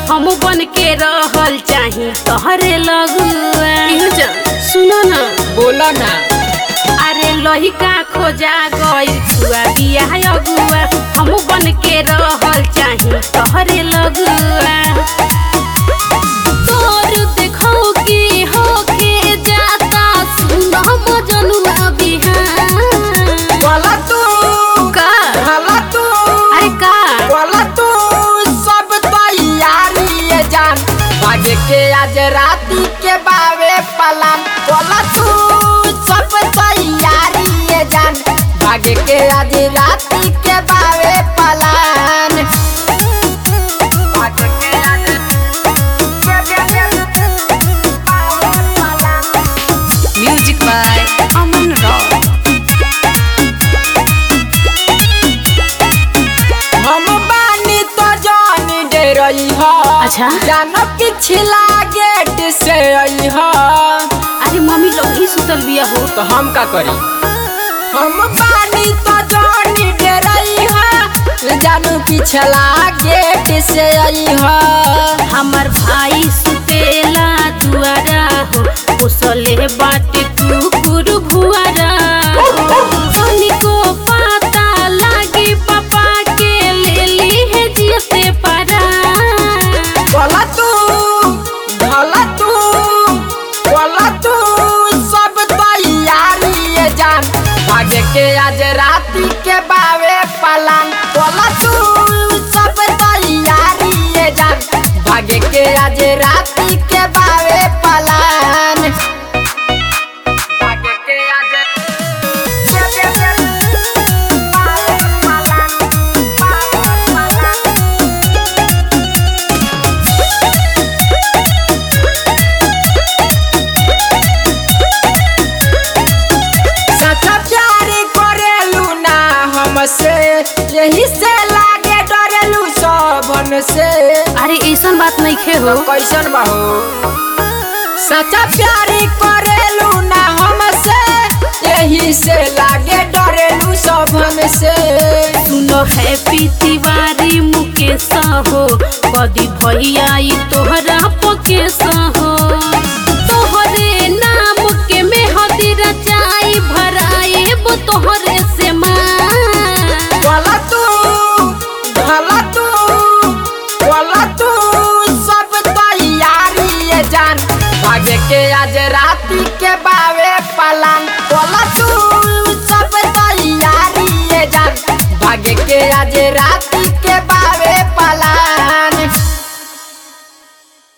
हम बन के रहल चाही तोहरे लगुआ सुनो ना बोला ना अरे लहिका खोजा गइल छुआ बिया अगुआ हम बन के रहल चाही तोहरे लगुआ तोर देखौ की होके जाता सुनो मजनुआ बिहान बोला तू का बोला तू अरे का बोला तू सब तैयारी है जान भागे के आज राती के बावे पलान बोला तू सब तैयारी है जान भागे के आज राती के बावे पलान भागे के आज Music by Aman Rao. हम बानी तो जान दे रही हो अच्छा। जानो पिछला गेट से आई हो अरे मम्मी लोग ही सुतल बिया हो तो हम का करी हम बानी तो जान दे रही हो जानो पिछला गेट से आई हो हमर भाई सुतेला दुआरा हो उसले बाटे कुकुर भुआरा सोनी को पता लागी पापा के ले ली है जियते पारा बोला तू भला तू बोला तू सब तैयारी है जान भागे के आज राती के बावे पलान बोला तू सब तैयारी है जान भागे के आज राती के बावे पलान भागे के आज सच्चा प्यार करेलू ना हमसे यही से लागे डरेलू सबन से अरे ऐसन बात नहीं खे हो कैसन बाहो सच्चा प्यार करेलू ना हमसे यही से लागे डरेलू सबन से सुनो हैप्पी तिवारी मुकेश हो कदी भैया ई तोहरा पकेश हो तोहरे नाम के मेहदी रचाई भराए वो तोहरे से माँ बोला तू भला तू बोला तू सब तैयारी है जान भागे के आज राती के बावे पलान